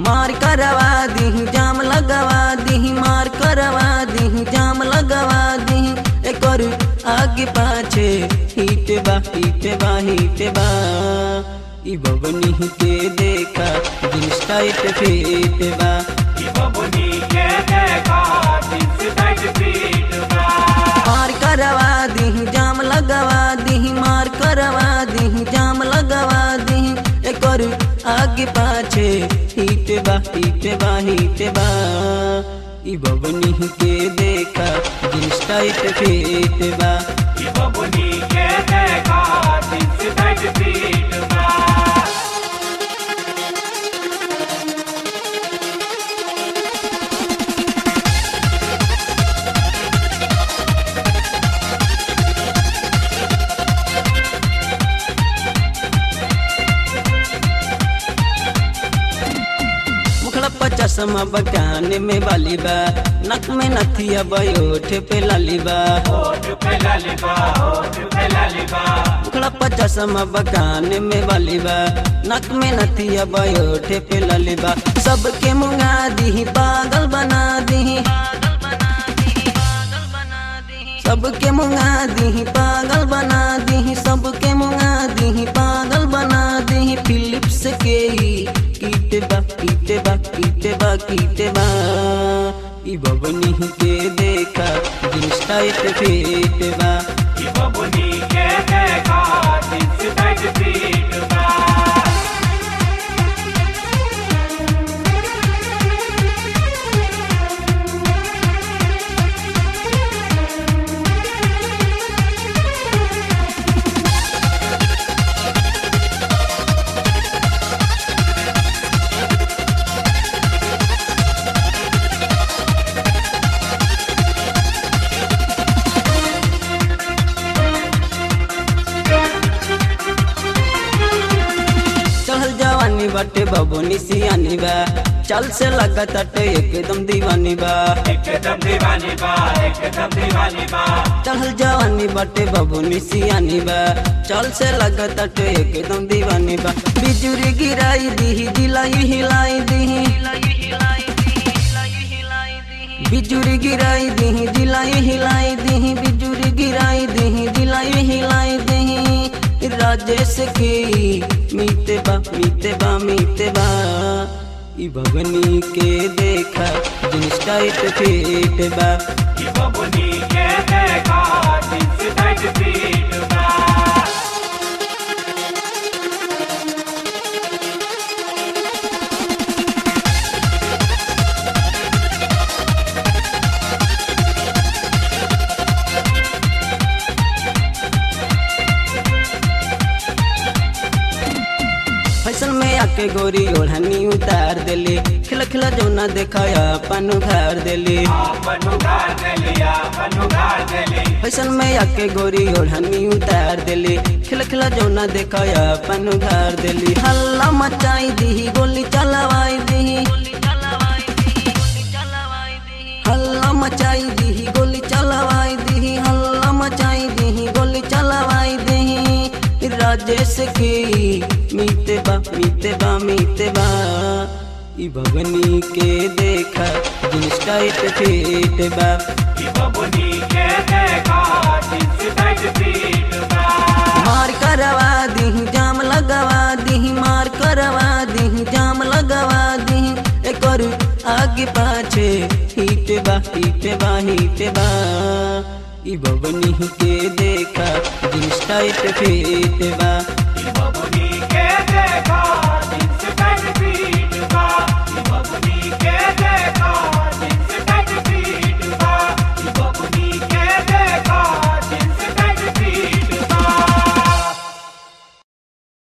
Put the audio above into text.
मार करवा दी जाम लगवा दी मार करवा दी जाम लगवा दी एकर आगे पाछे हिट बा हिट बा हिट बा ई बबनी के देखा जींस टाइट फिट बा बबुनी के देखा जींस टाइट फिट बा मार करवा दी जाम लगवा दी मार करवा दी जाम लगवा दी एकर आगे पाछे हिट बा हिट बा हिट बा ई बबनी के देखा जींस टाइट फिट बा बबुनी के देखा जींस टाइट फिट बा मुखड़ा पर चश्मा बकान में बाली बा नक में नथिया बयोठ पे लाली बा होठ पे लालिबा होठ पे लालिबा मुखड़ा पर चश्मा बकान में बाली बा नक में नथिया बयोठ पे लाली बा सबके मुंगा दी पागल बना दी सबके मुंगा दी पागल बना दी सबके मुंगा दी पागल बना दी फिलिप्स के कीट बा कीट बा कीट बा कीट बा ई बबनी के देखा जींस टाइट फिट बा बबुनी के देखा जींस टाइट फिट बा चढ़ल जवानी बाटे बबुनी सियानी बा चल से लगत अटे एकदम दीवानी बा एकदम दीवानी बा एकदम दीवानी बा चढ़ल जवानी बाटे बबुनी सियानी बा चल से लगत अटे एकदम दीवानी बा बिजुरी गिराई दी दिलाई हिलाई दी बिजुरी गिराई दी दिलाई हिलाई दी बिजुरी गिराई दी दिलाई हिलाई दी राजेश की मीते बा मीते बा मीते बा ई भगनी के देखा जींस टाइट फिट बा बबुनी के देखा जींस टाइट फिट बा फैशन में आके गोरी ओढ़नी उतार देली खिला खिला जौना देखाया अपन उधार देली अपन उधार दे लिया अपन उधार दे ली फैशन में आके गोरी ओढ़नी उतार देली खिला खिला जौना देखाया अपन उधार देली हल्ला मचाई दी गोली चलवाई दी हल्ला मचाई दी गोली चलवाई दी हल्ला मचाई दी गोली चलवाई दी राजेश की मीते बा मीते बा मीते बा ई भगनी के देखा जींस टाइट फिट बा बबुनी के देखा जींस टाइट फिट बा मार करवा दी जाम लगवा दी मार करवा दी जाम लगवा दी एकर आगे पाछे हिट बा हिट बा हिट बा ई बबनी के देखा जींस टाइट फिट बा